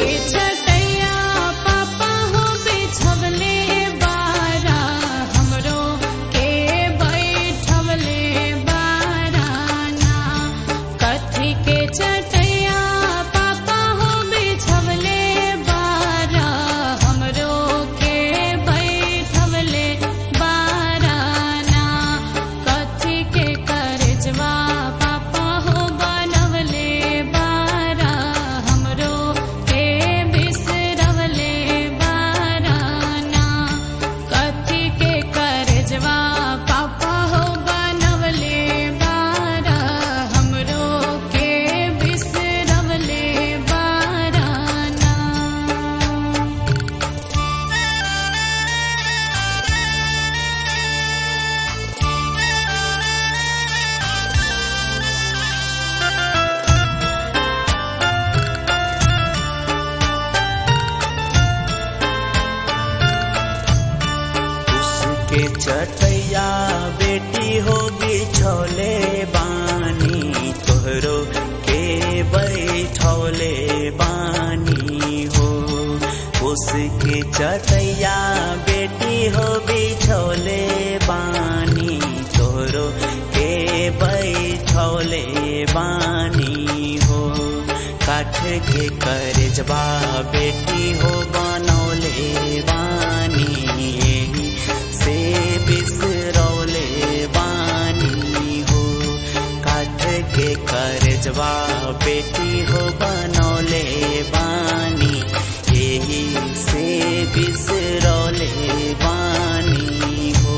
के छटैया पापा हो बिछवले बारा हमरो के बैठवले बाराना कथी के छटैया पापा हो बिछवले बारा हमरो के बैठवले बाराना कथी के करजवा पापा हो बनवले बारा हमरो के बिसरवले बाराना कथी के करजवा पापा हो बनवले बारा हमरो के बिसरवले बाराना उसके चटैया बेटी हो बिछौले बानी तोहरो के बैठौले बानी हो उसके चटैया बेटी हो बिछौले बानी तोहरो के बैठौले बानी हो काठ के करजबा बेटी हो बनौले बानी एही से बिसरौले बानी हो काठ के करजबा बेटी हो बनौले बानी एही से बिसरौले बानी हो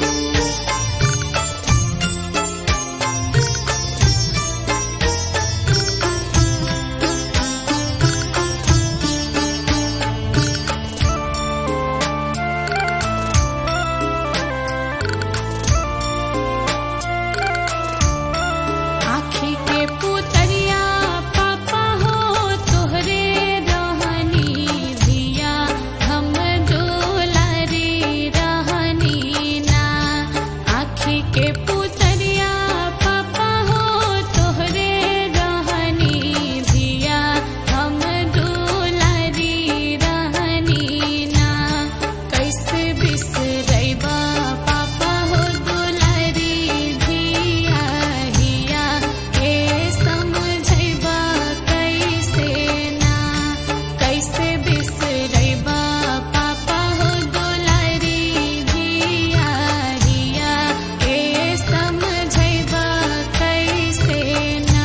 आँखी के पुतरिया पापा हो तोहरे रहनी धिया हम दुलारी रहनी ना आँखी के पुतरिया पापा हो तोहरे रहनी धिया हम दुलारी रहनी ना कैसे बिसरैबा पापा हो दुलारी धिया हिया के समझैबा कैसे ना कैसे बिसरैबा पापा हो दुलारी धिया हिया के समझैबा कैसे ना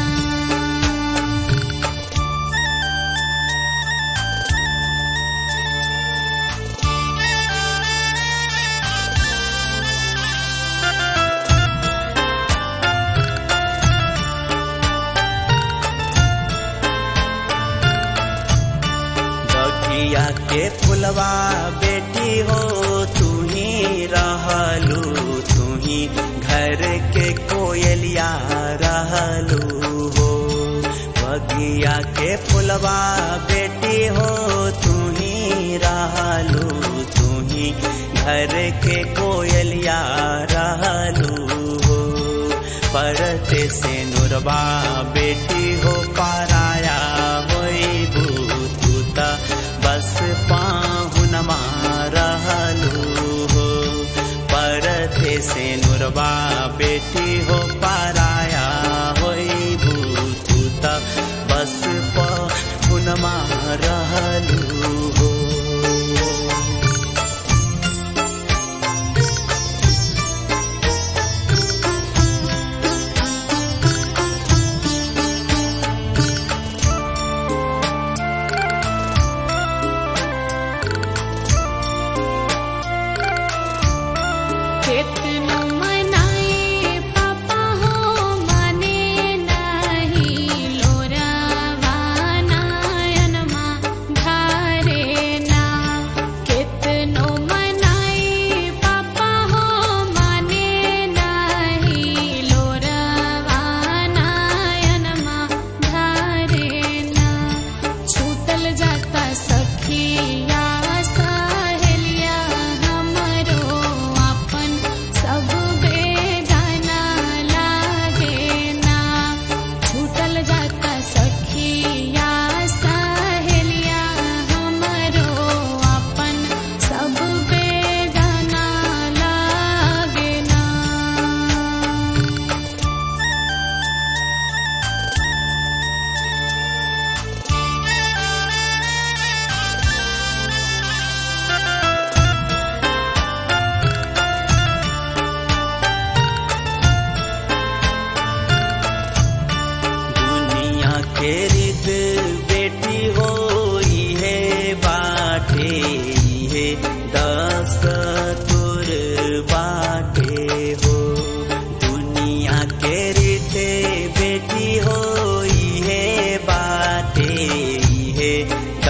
बगिया के फुलवा बेटी हो तू ही रहलू तू ही घर के कोयलिया रहलू हो बगिया के फुलवा बेटी हो तू ही रहलू तू ही घर के कोयलिया रहलू हो परते से नुरबा बेटी हो पाराया होइबू तू त बस पाहुनमा रहलू हो परते से नुरबा बेटी हो पाराया होइबू तू त बस पाहुनमा रहलू हो केतनो मनाए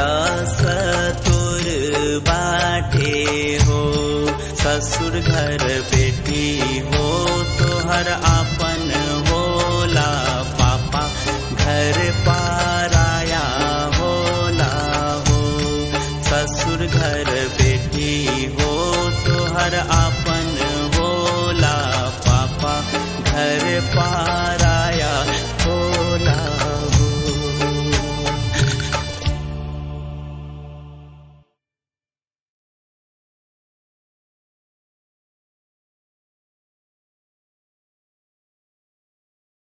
दस्तूर बाटे हो ससुर घर बेटी हो तोहर आपन होला पापा घर पाराया होला हो ससुर घर बेटी हो तोहर